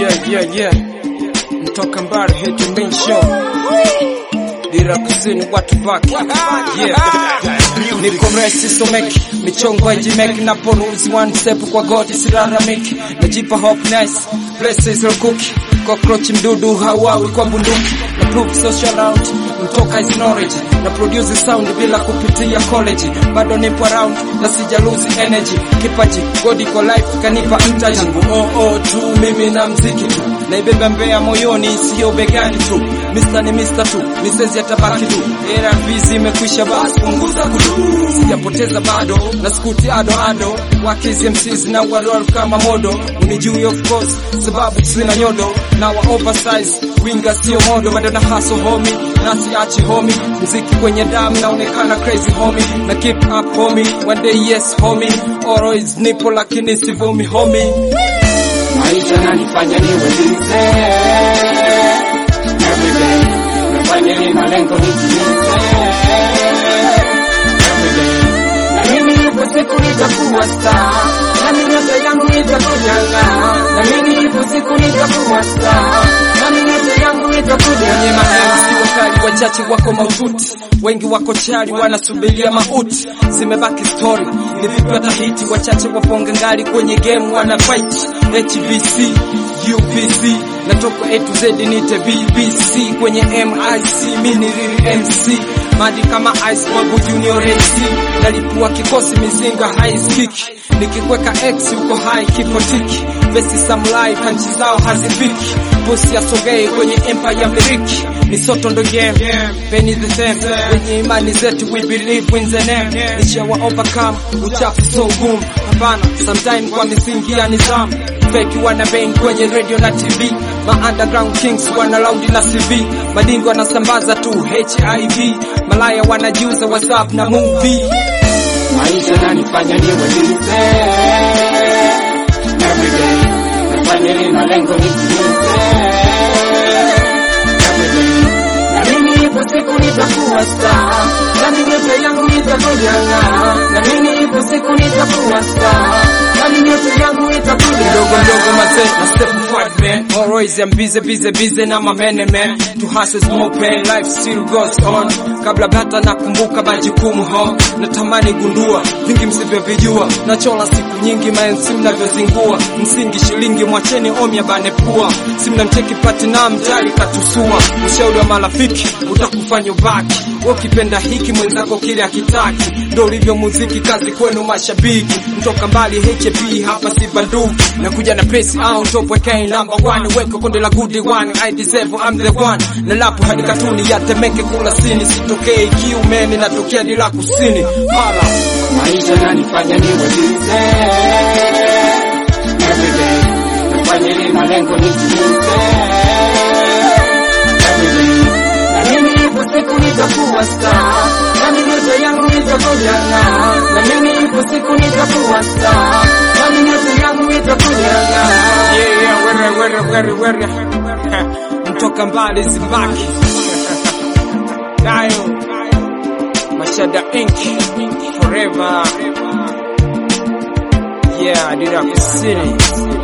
Yeah, yeah, yeah. Mtoka mbali hit main show. Dira kusini watu baki. Yeah. Niko resi someki, michongo haijimeki na poruzi one step kwa goti siraramiki. Najipa hope nice, blessings are cookie. Cockroach mdudu hawawi kwa bunduki. Na proof social out, mtoka is knowledge. Na produce sound bila kupitia college. Bado nipo around na sija lose energy. Kipaji, God iko life kanipa mtaji. Oh oh tu mimi na mziki tu. Naibeba mbea moyoni sio begani tu. Mr ni Mr tu, misezi yatabaki tu. Era vizi imekwisha basi punguza kudu. Sijapoteza bado na skuti ado ado. Wakizi MCs na warol kama modo. Unijui of course sababu sina nyodo. Na wa oversize winga sio modo bado na hustle homie na siachi homie. Mziki kwenye damu naonekana crazy homie. Na keep up homie. One day yes homie. Always nipo lakini sivumi homie. maisha nanifanya niwe busy everyday nafanya ni malengo nitimize everyday na mimi ipo siku nitakuwa star na mimi yote yangu itakujanga na mimi ipo siku nitakuwa star na mimi yote yangu Kwenye itakujanga mapenzi wakali wachache wako maututi, wengi wako chali wanasubiria mauti. Zimebaki story ni vipi watahiti, wachache waponga ngali kwenye game wana fight. HBC UPC natoka A to Z nite BBC kwenye MIC mini real MC madi kama ice wangu junior AC nalipua kikosi mizinga high speak nikikweka X uko high kipotiki besi samurai panchi zao hazipiki bosi asogei kwenye empire ya miliki misoto ndo game penny the same wenye imani zetu we believe in the name nishawa overcome uchafu so gumu hapana sometime kwa misingi ya nizamu fake wana bang kwenye radio na TV ma underground kings wana laundi na CV madingo wanasambaza tu HIV malaya wanajiuza whatsapp na movie maisha nanifanya niwe busy everyday nafanya ni malengo nitimize everyday na mimi ipo siku nitakuwa star na mimi yote yangu itakujanga na mimi ipo siku nitakuwa star na mimi yote yangu mdogo itakujanga mdogo mazee na step forward man always I'm busy busy busy na mamene man to hustle is more pain life still goes on kabla bata nakumbuka majukumu ho natamani gundua vingi msivyovijua nachola siku nyingi maensi mnavyozingua msingi shilingi mwacheni omya bane pua simnamcheki patina mtali katusua ushauri wa marafiki utakufanya ubaki wewe ukipenda hiki mwenzako kile akitaki ndo ulivyo muziki kazi kwenu mashabiki mtoka mbali HB hapa si banduki nakuja na pesi au top wekei number one weko konde la good one I deserve I'm the one na lapo hadi katuni ya temeke kula sini sitokei kiumeni natokea dila kusini mara maisha nanifanya niwe busy everyday nafanya ni malengo nitimize everyday na mimi ipo siku nitakuwa star na mimi yote yangu itakujanga na mimi ipo siku nitakuwa star na mimi yote yangu itakujanga yeah yeah were were were were mtoka mbali zibaki nayo mashada ink forever yeah dira kusini